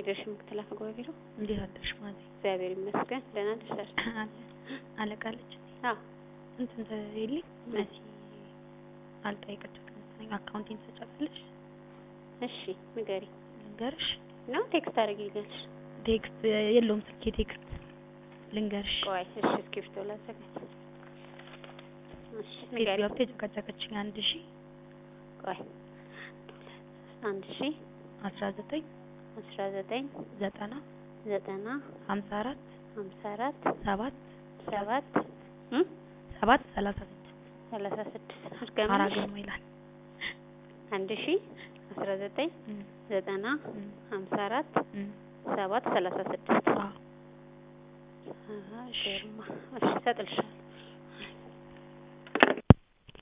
ፌዴሬሽን ምክትል አፈ ጉባኤ ቢሮ። እንዴት አደርሽ ማዚ? እግዚአብሔር ይመስገን ደህና ደርሳለች። አለ አለቃለች አዎ እንትን ተይልኝ መሲ አልጠየቀቻትም መሰለኝ አካውንቲንግ ትሰጫታለሽ? እሺ ንገሪ ልንገርሽ ነው ቴክስት አድርጊልኛለሽ። ቴክስት የለውም ስልኬ ቴክስት ልንገርሽ ቆይ እሺ እስክሪብቶ ላዘጋጅ። እሺ ንገሪ ሴትዮዋ ብቻ የጨቃጨቀችኝ አንድ ሺ ቆይ አንድ ሺ አስራ ዘጠኝ አስራ ዘጠኝ ዘጠና ዘጠና ሀምሳ አራት ሀምሳ አራት ሰባት ሰባት እም ሰባት ሰላሳ ስድስት ሰላሳ ስድስት አራ አድርገምልሽ ግርማ ይላል። አንድ ሺ አስራ ዘጠኝ እም፣ ዘጠና እም፣ ሀምሳ አራት እም። ሰባት ሰላሳ ስድስት አዎ አሀ ግርማ እሺ እሰጥልሻለሁ